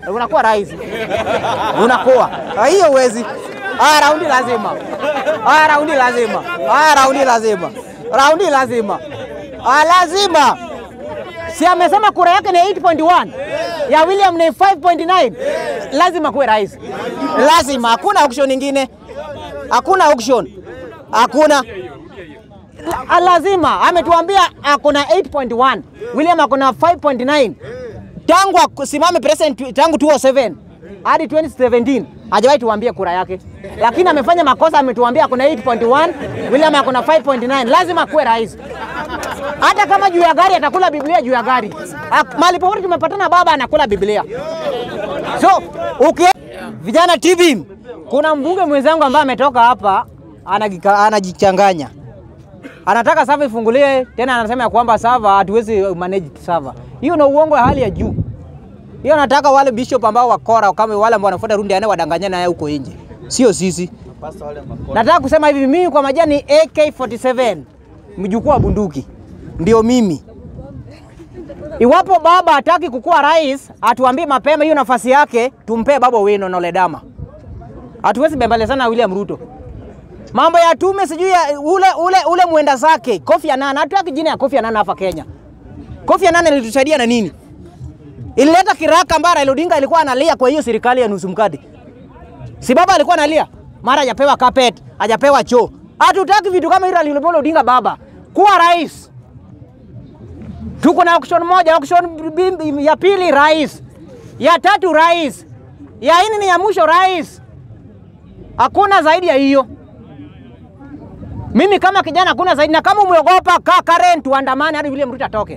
unakuwa rais, unakuwa Ah, hiyo uwezi. Ah, raundi lazima, ah, raundi lazima, ah, raundi lazima, raundi lazima, ah, lazima. Si amesema kura yake ni 8.1 ya William ni 5.9, lazima kuwe rais, lazima. Hakuna auction nyingine, hakuna auction, hakuna La- lazima ametuambia akona 8.1 William akona 5.9 tangu asimame president tangu 2007 hadi 2017 hajawahi tuambie kura yake, lakini amefanya makosa. Ametuambia akona 8.1 William akona 5.9 lazima kuwe rais, hata kama juu ya gari atakula Biblia juu ya gari. Ak- Mahali popote tumepatana, baba anakula Biblia. So uki vijana TV, kuna mbunge mwenzangu ambaye ametoka hapa anagika- anajichanganya anataka sava ifunguliwe tena, anasema ya kwamba sava hatuwezi manage sava. Hiyo na uongo ya hali ya juu. Hiyo nataka wale bishop ambao wakora kama wale ambao wanafuata rundi ane wadanganyana naye huko nje, sio sisi. Nataka kusema hivi, mimi kwa majina ni AK47 mjukuu wa bunduki, ndio mimi. Iwapo baba hataki kukuwa rais, atuambie mapema hiyo nafasi yake, tumpee baba Wino na Ledama. Hatuwezi bembelezana na William Ruto mambo ya tume sijui ya ule, ule, ule mwenda zake Kofi Annan. Hatutaki jina ya Kofi Annan hapa Kenya. Kofi Annan ilitusaidia na nini? Ilileta kiraka ambayo Raila Odinga alikuwa analia kwa hiyo serikali ya nusu mkate. Si baba alikuwa analia, mara hajapewa carpet, hajapewa choo. Hatutaki vitu kama hilo Raila Amolo Odinga baba. Kuwa rais. Tuko na auction moja, auction bim- ya pili rais, ya tatu rais, ya nne ni ya mwisho rais. Hakuna zaidi ya hiyo. Mimi kama kijana hakuna zaidi, na kama umeogopa kaa Karen, tuandamane hadi William Ruto atoke.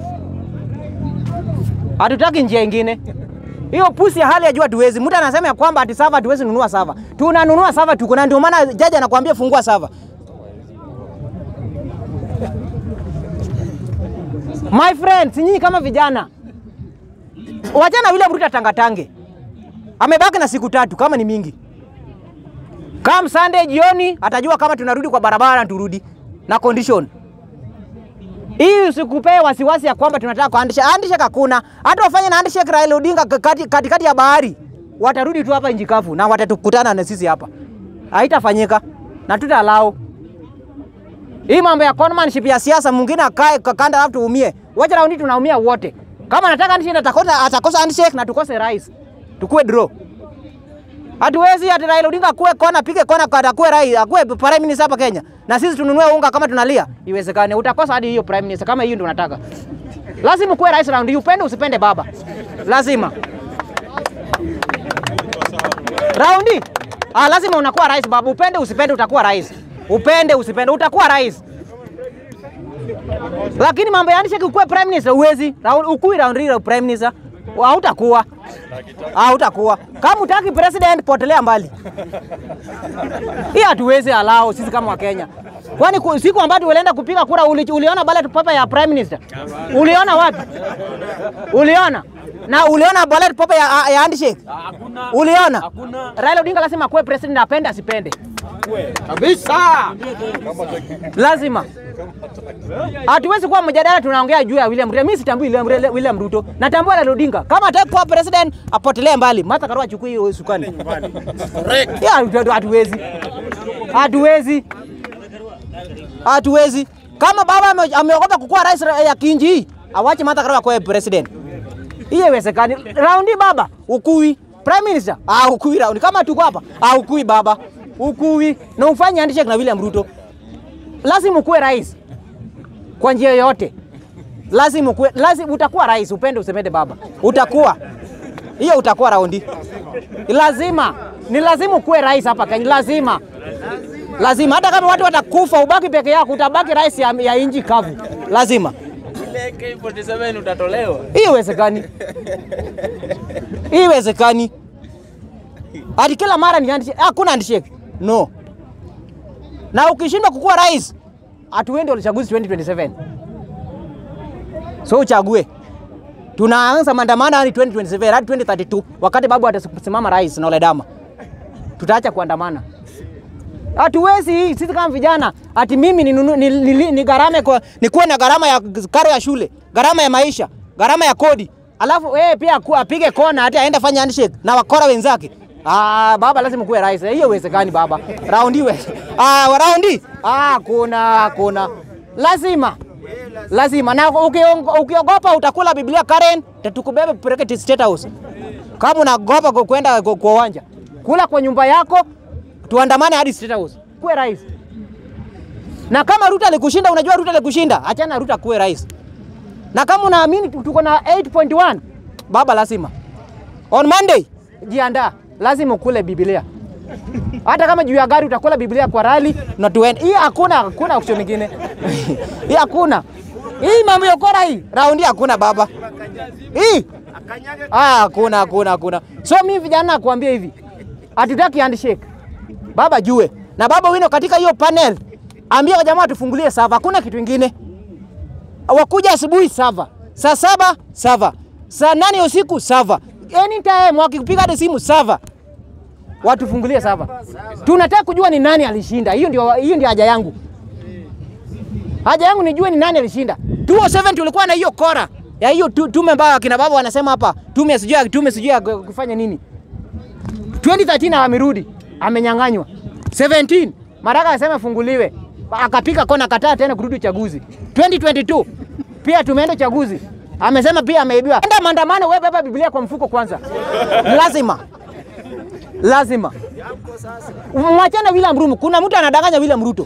Hatutaki njia ingine. Hiyo pusi ya hali ya juu hatuwezi. Mtu anasema ya kwamba ati sava hatuwezi nunua sava. Tunanunua sava tuko na ndio maana jaji anakuambia fungua sava. My friends, nyinyi kama vijana wachana William Ruto tangatange. Amebaki na siku tatu kama ni mingi. Come Sunday jioni atajua kama tunarudi kwa barabara turudi na condition. Hii usikupee wasiwasi ya kwamba tunataka kuandisha. Andisha hakuna. Hata wafanye na handshake Raila Odinga kati- katikati ya bahari. Watarudi tu hapa nchi kavu na watatukutana na sisi hapa. Haitafanyika na tutalao. Hii mambo ya conmanship ya siasa mwingine akae kwa kanda alafu tuumie. Wacha raundi tunaumia wote. Kama nataka handshake atakosa atakosa handshake na tukose rais. Tukue draw. Hatuwezi ati Raila Odinga akuwe kona, pige kona kwa akuwe rais, akuwe prime minister hapa Kenya. Na sisi tununue unga kama tunalia. Iwezekane. Utakosa hadi hiyo prime minister kama hiyo ndio unataka. Lazima kuwe rais round, upende usipende baba. Lazima. Raundi. Ah, lazima unakuwa rais baba. Upende usipende utakuwa rais. Upende usipende utakuwa rais. Lakini mambo ya handshake ukuwe prime minister uwezi. Round ukui round hii prime minister. Hautakuwa. Hautakuwa. Kama utaki president potelea mbali. Hii hatuwezi alao sisi kama Wakenya. Kwani ku- siku ambayo ulienda kupiga kura uli, uliona ballot paper ya prime minister? Uliona wapi? Uliona? Na uliona ballot paper ya, ya handshake? Uliona? Raila Odinga lazima kuwe president apende asipende. kabisa. Lazima. Hatuwezi kuwa mjadala tunaongea juu ya William Ruto. Mimi sitambui William, William Ruto. Natambua Raila Odinga. Kama hataki kuwa president apotelee mbali. Martha Karua achukue hiyo usukani. Ya, hatu- hatuwezi. Hatuwezi. Hatuwezi. Kama baba ame- ameogopa kukuwa rais ra- ya kinji hii, awache Martha Karua kuwa president. Hiyo iwezekani. Raundi baba, ukui. Prime Minister, ah ukui raundi. Kama tuko hapa, ah ukui baba. Ukui. Na ufanye handshake na William Ruto. Lazima ukuwe rais. Kwa njia yoyote. Lazima ukuwe, lazima utakuwa rais, upende usipende baba. Utakuwa. Hiyo utakuwa raundi. Lazima. Ni lazima ukuwe rais hapa Kenya. Lazima. Lazima hata kama watu watakufa ubaki peke yako utabaki rais ya, ya inji kavu. Lazima. Ile K47 utatolewa. Hii iwezekani. Hii iwezekani. Ati kila mara ni handshake. Hakuna handshake. No. Na ukishindwa kukuwa rais, hatuendi uchaguzi 2027. So uchague. Tunaanza maandamano hadi 2027 hadi 2032 wakati babu atasimama rais na Oledama. Tutaacha kuandamana. Hatuwezi hii sisi kama vijana ati mimi ni, ni, ni, ni, ni gharama kwa nikuwe na gharama ya karo ya shule, gharama ya maisha, gharama ya kodi. alafu yeye pia aku- apige kona hata aende fanya handshake na wakora wenzake. Ah, baba lazima kuwe rais. Hiyo uwezekani baba. Raundi we. Ah, raundi. Ah, kuna kuna. Lazima. Lazima na ukiongo- ukiogopa utakula Biblia Karen, tatukubebe kupeleke State House. Kama unagopa ku- kwenda ku- kwa uwanja, kula kwa nyumba yako, tuandamane hadi State House. Kuwe rais. Na kama Ruto alikushinda, unajua Ruto alikushinda, achana na Ruto kuwe rais. Na kama unaamini tuko na 8.1 baba, lazima on Monday jiandaa, lazima ukule Biblia. Hata kama juu ya gari utakula Biblia kwa rali na tuende. Hii hakuna hakuna option nyingine. Hii hakuna. Hii mambo ya kora hii, raundi hakuna baba. Hii ah, hakuna hakuna hakuna. So mimi vijana nakuambia hivi. Hatutaki handshake. Baba jue. Na baba wino katika hiyo panel ambia jamaa tufungulie sava, hakuna kitu kingine wakuja asubuhi sava, saa saba sava, saa nane ya usiku sava, anytime wakikupiga hata simu sava, watufungulie sava. Tunataka kujua ni nani alishinda. Hiyo ndio, hiyo ndio haja yangu. Haja yangu nijue ni nani alishinda. 207 tulikuwa na hiyo kora ya hiyo tu- tume ambayo akina baba wanasema hapa, tume sijui tume sijui ya kufanya nini. 2013 amerudi amenyang'anywa 17 Maraka anasema funguliwe, akapiga kona, kataa tena kurudi uchaguzi. 2022 pia tumeenda uchaguzi, amesema pia ameibiwa. Enda maandamano, wewe beba Biblia kwa mfuko kwanza, lazima lazima mwachane William Ruto. Kuna mtu anadanganya William Ruto,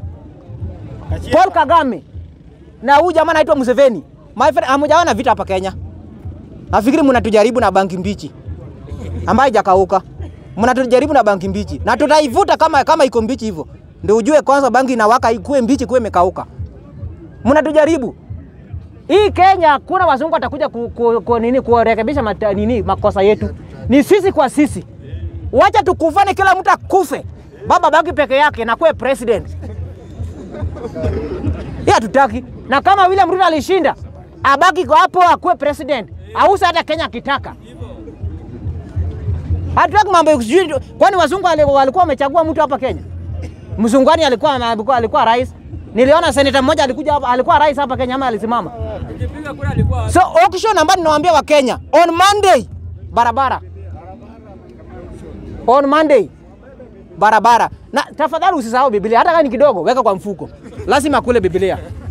Paul Kagame na huyu jamaa anaitwa Museveni. My friend, hamujaona vita hapa Kenya. Nafikiri mnatujaribu na bangi mbichi ambayo haijakauka. Mnatujaribu na bangi mbichi na tutaivuta kama kama iko mbichi hivyo, ndio ujue kwanza bangi inawaka ikuwe mbichi, kuwe imekauka. Mnatujaribu hii Kenya, hakuna wazungu watakuja ku, ku, ku, nini kurekebisha mata, nini makosa yetu, ni sisi kwa sisi. Wacha tukufane, kila mtu akufe, baba baki peke yake na kuwe president. Hii hatutaki, na kama William Ruto alishinda, abaki kwa hapo akuwe president, ausa hata Kenya akitaka. Hatutaki mambo ya sijui, kwani wazungu wali- walikuwa wamechagua mtu hapa Kenya? Mzungwani alikuwa alikuwa, alikuwa rais. Niliona seneta mmoja alikuja hapa, alikuwa rais hapa Kenya ama alisimama. So auction ambayo ninawaambia wa Kenya on Monday barabara. On Monday barabara. Na tafadhali usisahau Biblia hata kama ni kidogo, weka kwa mfuko. Lazima kule Biblia.